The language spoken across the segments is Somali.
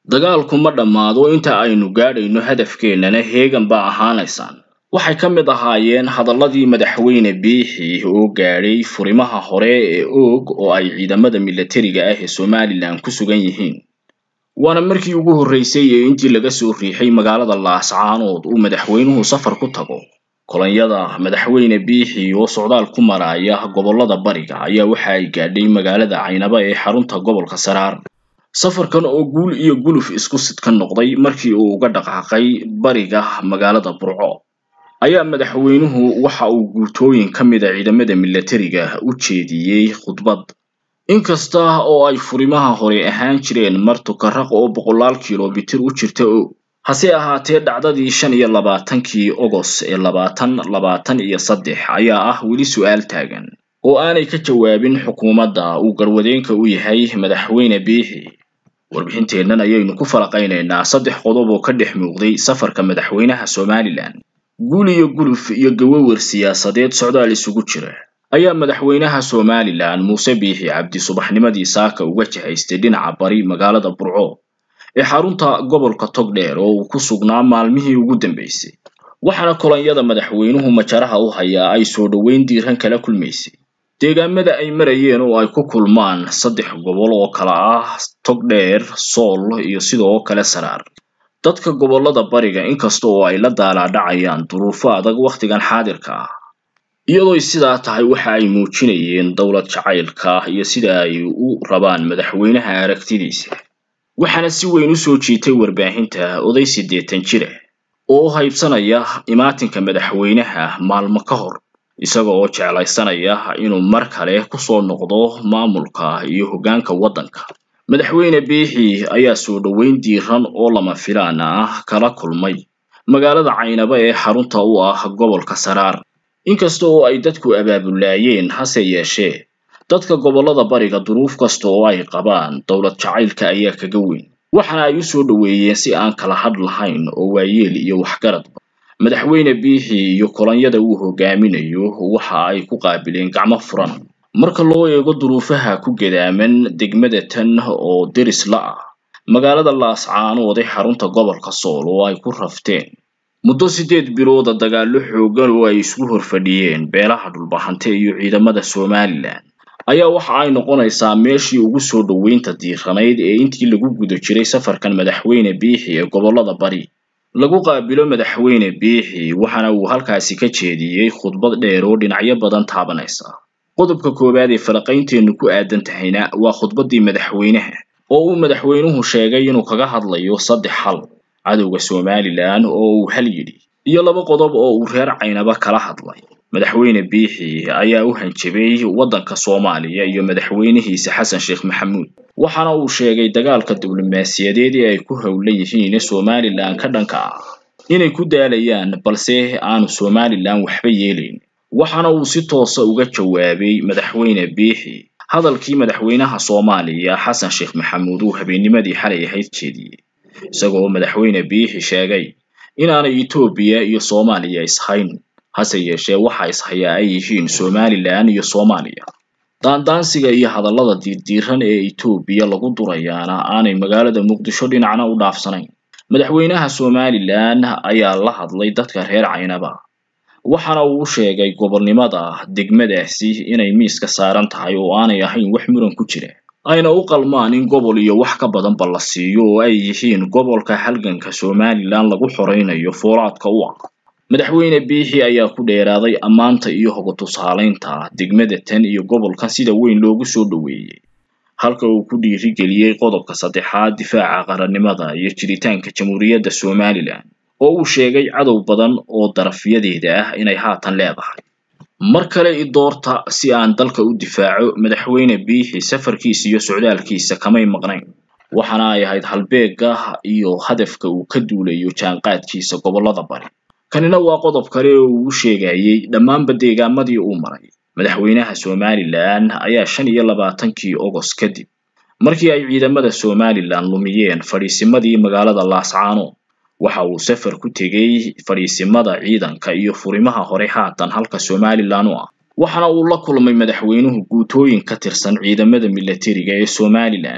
dagaalku ma dhammaado inta aynu gaadhayno hadafkeennana heegan baa ahaanaysaan waxay ka mid ahaayeen hadalladii madaxweyne biixi oo gaadhay furimaha hore ee oog oo ay ciidamada milatariga ah ee somalilan ku sugan yihiin waana markii ugu horreysay ee intii laga soo riixay magaalada laascaanood uu madaxweynuhu safar ku tago kolonyada madaxweyne biixi oo socdaal ku maraya gobollada bariga ayaa waxa ay gaadhay magaalada caynaba ee xarunta gobolka saraar safarkan oo guul iyo guluf isku sidka noqday markii uu uga dhaqaaqay bariga magaalada burco ayaa madaxweynuhu waxa uu guutooyin ka mid a ciidamada milatariga u jeediyey khudbad inkasta oo ay furimaha hore ahaan jireen martukaraq oo boqolaal kilomitir u jirta og hase ahaatee dhacdadii shan iyo labaatankii ogos ee labaatan labaatan iyo saddex ayaa ah weli su-aal taagan oo aanay ka jawaabin xukuumadda uu garwadeenka u yahay madaxweyne biixi warbixinteennan ayaynu ku falaqaynaynaa saddex qodob oo ka dhex muuqday safarka madaxweynaha somalilan guul iyo guluf iyo gawawar siyaasadeed socdaal isugu jira ayaa madaxweynaha somalilan muuse biixi cabdi subaxnimadii saaka uga jahaystay dhinaca bari magaalada burco ee xarunta gobolka togdheer oo uu ku sugnaa maalmihii ugu dambeysay waxaana kolonyada madaxweynuhu majaraha u hayaa ay soo dhoweyn diiran kala kulmaysay deegaamada ay marayeen oo ay ku kulmaan saddex gobol oo kala ah togdheer sool iyo sidoo kale saraar dadka gobollada bariga inkasta oo ay la daalaadhacayaan duruufo adag wakhtigan xaadirka ah iyadooy sidaa tahay waxa ay muujinayeen dowlad jacaylka iyo sida ay u rabaan madaxweynaha aragtidiisa waxaana si weyn u soo jiitay warbaahinta oday siddeetan jira oo u haybsanaya imaatinka madaxweynaha maalmo ka hor isaga oo jeclaysanaya inuu mar kale kusoo noqdo maamulka iyo hoggaanka waddanka madaxweyne biixi ayaa soo dhoweyn diiran oo lama filaan ah kala kulmay magaalada caynaba ee xarunta u ah gobolka saraar inkasta oo ay dadku abaabulaayeen hase yeeshee dadka gobollada bariga duruuf kasta oo ay qabaan dowlad jacaylka ayaa kaga weyn waxaana ay u soo dhoweeyeen si aan kala hadh lahayn oo waayeel iyo waxgaradba madaxweyne biixi iyo kolonyada uu hogaaminayo waxa ay ku qaabileen gacmo furan marka loo eego duruufaha ku gadaaman degmada tan oo deris la ah magaalada laascaanood ee xarunta gobolka sool oo ay ku rafteen muddo siddeed bilooda dagaallo xooggan oo ay isugu horfadhiyeen beelaha dhulbahante iyo ciidamada somalilan ayaa waxa ay noqonaysaa meeshii ugu soo dhoweynta diiranayd ee intii lagu guda jiray safarkan madaxweyne biixi ee gobollada bari lagu qaabilo madaxweyne biixi waxaana uu halkaasi ka jeediyey khudbad dheer oo dhinacyo badan taabanaysa qodobka koowaad ee falaqaynteennu ku aadan tahayna waa khudbaddii madaxweynaha oo uu madaxweynuhu sheegay inuu kaga hadlayo saddex hal cadowga somalilan oo uu hal yidhi iyo laba qodob oo uu reer caynaba kala hadlay madaxweyne biixi ayaa u hanjabay waddanka soomaaliya iyo madaxweynihiisa xasan sheekh maxamuud waxaana uu sheegay dagaalka diblomaasiyadeed ee ay ku howlan yihiin somalilan ka dhanka ah inay ku daalayaan balse aanu somalilan waxba yeelayn waxaana uu si toosa uga jawaabay madaxweyne biixi hadalkii madaxweynaha soomaaliya xasan sheekh maxamuud uu habeennimadii xalay ahayd jeediyey isagoo madaxweyne biixi sheegay inaanay etoobiya iyo soomaaliya ishayn hase yeeshee waxa ishayaa ay yihiin somalilan iyo soomaaliya daandaansiga iyo hadallada diirdiiran ee etoobiya lagu durayaana aanay magaalada muqdisho dhinacna u dhaafsanayn madaxweynaha somalilan ayaa la hadlay dadka reer caynaba waxaana uu sheegay gobolnimada degmadaasi inay miiska saaran tahay oo aanay ahayn wax muran ku jira ayna u qalmaan in gobol iyo wax ka badanba la siiyo oo ay yihiin gobolka halganka somalilan lagu xoraynayo foolaadka u ah madaxweyne biixi ayaa ku dheeraaday ammaanta iyo hoga tusaalaynta degmada tan iyo gobolkan sida weyn loogu soo dhoweeyey halka uu ku dhiirigeliyey qodobka saddexaad difaaca qarannimada iyo jiritaanka jamhuuriyadda somalilan oo uu sheegay cadow badan oo darafyadeeda ah inay haatan leedahay mar kale i doorta si aan dalka u difaaco madaxweyne biixi safarkiisa iyo socdaalkiisa kamay maqnayn waxaana ay ahayd halbeega iyo hadafka uu ka duulayo jaanqaadkiisa gobollada bari kanina waa qodob kale oo uu sheegayey dhammaanba deegaamadii uu maray madaxweynaha somalilan ayaa shan iyo labaatankii ogos kadib markii ay ciidamada somalilan lumiyeen fadhiisimadii magaalada laascaano waxa uu safar ku tegey fadhiisimada ciidanka iyo furimaha hore haatan halka somalilan u ah waxaana uu la kulmay madaxweynuhu guutooyin ka tirsan ciidamada milatariga ee somalilan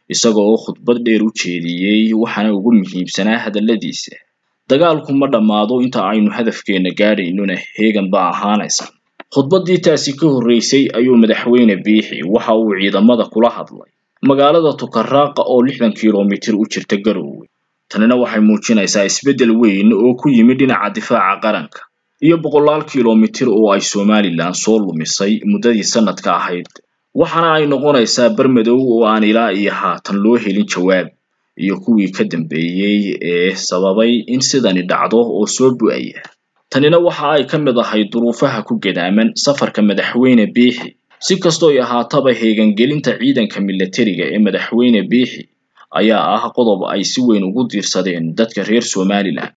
isaga oo khudbad dheer u jeediyey waxaana ugu muhiimsanaa hadalladiisa dagaalku ma dhammaado inta aynu hadafkeena gaadhaynona heegan baa ahaanaysa khudbaddii taasi ka horreysay ayuu madaxweyne biixi waxa uu ciidamada kula hadlay magaalada tukaraaqa oo lixdan kilomitir u jirta garoowe tanina waxay muujinaysaa isbeddel weyn oo ku yimid dhinaca difaaca qaranka iyo boqolaal kilomitir oo ay somalilan soo lumisay muddadii sanadka ahayd waxaana ay noqonaysaa bermadow oo aan ilaa iyo haatan loo helin jawaab iyo kuwii ka dambeeyey ee sababay in sidani dhacdo oo soo bu-aya tanina waxa ay ka mid ahayd duruufaha ku gadaaman safarka madaxweyne biixi si kastooy ahaataba heegangelinta ciidanka milatariga ee madaxweyne biixi ayaa ah qodob ay si weyn ugu diirsadeen dadka reer somalilan